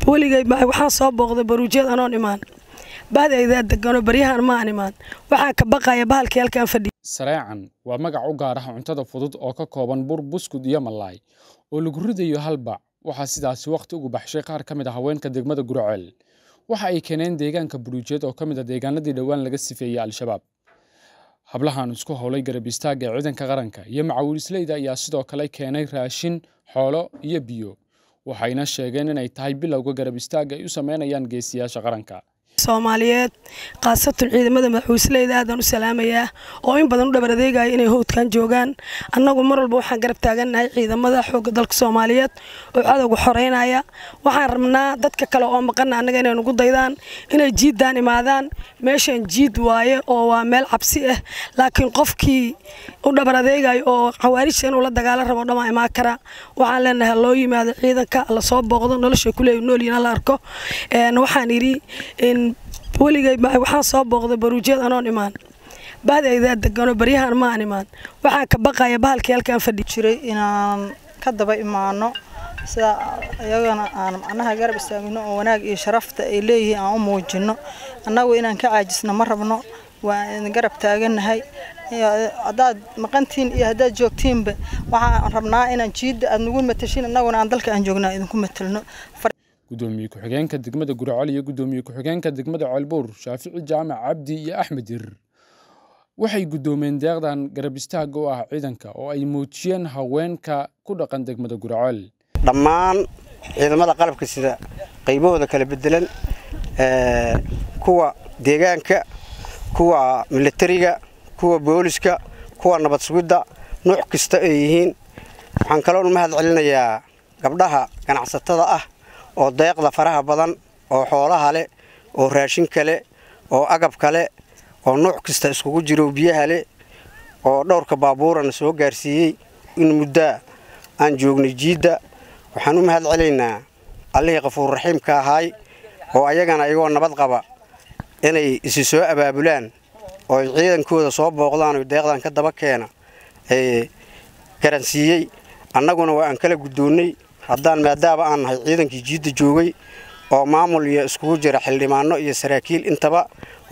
weligay waxaan soo booqday baruujyad anoon imaan bahdaydaa deganoo baryahan ma aan imaan waxaan ka baqaya bahalkii halkaan fadhiya sareecan waa magac u gaar ah cuntada fudud oo ka kooban bur buskud iyo malaay oo lagu ridayo hal bac waxaa sidaasi wakhti ugu baxshay qaar ka mid a haweenka degmada gurceel waxa ay keeneen deegaanka buruujeed oo ka mid a deegaanadii dhowaan laga sifeeyey al-shabaab hablahan isku howlay garab istaagga ee ciidanka qaranka iyo macawiisleyda ayaa sidoo kale keenay raashin xoolo iyo biyo waxayna sheegeen inay tahay bilowga garab istaagga ay u sameynayaan geesiyaasha qaranka soomaaliyeed khaasatan ciidamada madaxwiisleyda aadaan u salaamayaa oo in badan u dhabar adeegaya inay howdkan joogaan annagu mar walba waxaan garab taagannahay ciidamada xoogga dalka soomaaliyeed oo cadowga xoreynaya waxaan rabnaa dadka kale oo maqana annaga inay nugu daydaan inay jiiddaan imaadaan meeshan jiid waaye oo waa meel cabsi ah laakiin qofkii u dhabar adeegayo oo khawaarijta inuu la dagaalo rabo dhamaa imaan kara waxaan leenahay loo yimaado ciidanka la soo booqdo nolosha kuleey noolyiin la arko waxaan idhi in weligay waxaan soo booqday baruujyad anoon imaan bahdaydaa deganoo baryahan ma aan imaan waxaan ka baqaya bahalkii halkaan fadhi jiray inaan ka daba imaano sida iyagana aan macnaha garab istaagno oo wanaag iyo sharafta ay leeyihiin aan u muujino annagu inaan ka caajisno ma rabno waa garab taagannahay haddaad maqantiin iyo haddaad joogtiinba waxaan rabnaa inaan jiidda aad nagu matashin annaguna aan dalka aan joognaa idinku matalno gudoomiye ku-xigeenka degmada gurcol iyo gudoomiye ku-xigeenka degmada ceelbuur shaafici jaamac cabdi iyo axmed dirir waxay guddoomeen deeqdan garab istaagga u ah ciidanka oo ay muujiyeen haweenka ku dhaqan degmada gurcol dhammaan ciidamada qalabka sida qaybahooda kala bedelan kuwa deegaanka kuwa militariga kuwa booliska kuwa nabad sugidda nuuc kasta ay yihiin waxaan kaloon mahad celinayaa gabdhaha ganacsatada ah oo deeqda faraha badan oo xoolaha leh oo raashinka leh oo agabka leh oo nuuc kasta iskugu jiro biyaha leh oo dhowrka baabuurana soo gaarsiiyey in muddaa aan joognay jiidda waxaan u mahad celaynaa allihii qafuurraxiimka ahaay oo ayagana iyagoo nabad qaba inay isi soo abaabulaan oo ay ciidankooda soo booqdaan oo deeqdan ka daba keena ee garansiiyey annaguna waa aan kala guddoonnay haddaan maadaama aan nahay ciidankii jiidda joogay oo maamul iyo iskugu jira xildhibaano iyo saraakiil intaba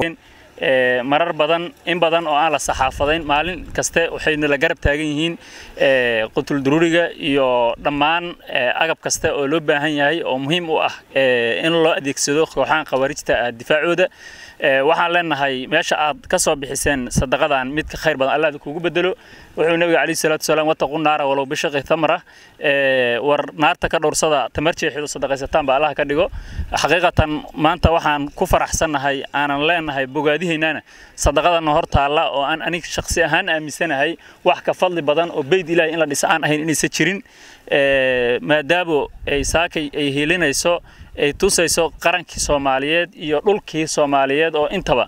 marar badan in badan oo aan la saxaafadayn maalin kaste waxayna la garab taagan yihiin qutul duruuriga iyo dhammaan agab kaste oo loo baahan yahay oo muhiim u ah in loo adeegsado kooxahan khawaarijta difaacooda waxaan leenahay meesha aad ka soo bixiseen sadaqadan mid ka khayr badan allah kugu bedelo wuxuu nabiga calayhi salaatu wasalaam wataqu naara walow bishaqi tamra war naarta ka dhowrsada tamar jeexidu sadaqaysataan ba allah ka dhigo xaqiiqatan maanta waxaan ku faraxsannahay aanan leenahay bogaadihiinana sadaqadana hor taalla oo aan anig shakhsi ahaan aaminsanahay wax ka fadli badan oo beyd ilaahay in la dhisa aan ahayn inaysan jirin maadaamo ay saakay ay helinayso ay tusayso qarankii soomaaliyeed iyo dhulkii soomaaliyeed oo intaba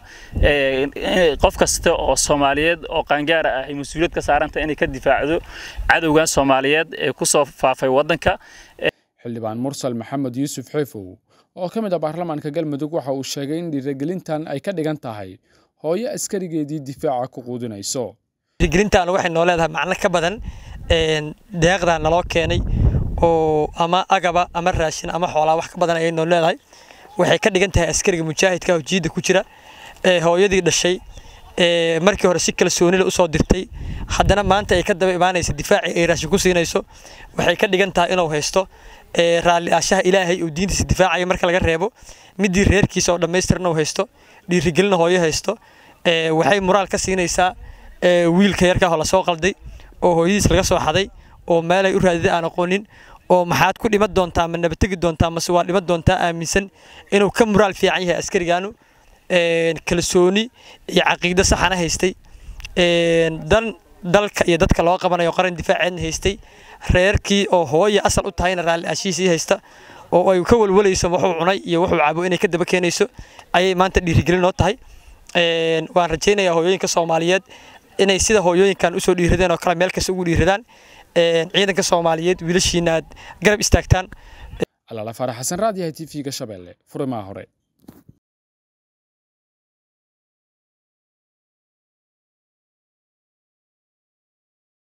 qof kasta oo soomaaliyeed oo qaangaara ah ay mas-uuliyad ka saaranta inay ka difaacdo cadowgan soomaaliyeed ee ku soo faafay waddanka xildhibaan mursal maxamed yuusuf xeefow oo ka mid ah baarlamaanka galmudug waxa uu sheegay in dhiirigelintan ay ka dhigan tahay hooyo askarigeedii difaaca ku quudinayso dhiirigelintan waxay noo leedahay macno ka badan deeqdan naloo keenay oo ama agaba ama raashin ama xoolaa wax ka badan ayay noo leedahay waxay ka dhigan tahay askariga mujaahidka oo jiidda ku jira ee hooyadii dhashay ee markii hore si kalsoonile usoo dirtay haddana maanta ay ka daba imaanaysa difaaci ay raashin ku siinayso waxay ka dhigan tahay inuu haysto raalli aashaha ilaahay uu diintiisa difaacaya marka laga reebo midii reerkiisa oo dhammaystiran uu haysto dhiirigelina hooyo haysto waxay muraal ka siinaysaa wiilka yarkaa oo lasoo qalday oo hooyadiis laga soo xaday oo meelay u raadiday aan aqoonin oo maxaad ku dhiman doontaa ma nabategi doontaa mase waa dhiman doontaa aaminsan inuu ka muraal fiican yahay askarigaanu kalsooni iyo caqiido saxana haystay dan dalka iyo dadka loo qabanayo qaran difaaceedna haystay reerkii oo hooya asal u tahayna raalli aashiisii haysta oo ay ka walwalayso wuxuu cunay iyo wuxuu cabo inay ka daba keenayso ayay maanta dhiirigelin noo tahay waan rajaynayaa hooyooyinka soomaaliyeed inay sida hooyooyinkan usoo dhiiradeen oo kale meel kasta ugu dhiiradaan ciidanka soomaaliyeed wiilashiina aad garab istaagtaan alaala faarax xasan raadiyaha t v-ga shabeelle furimaha hore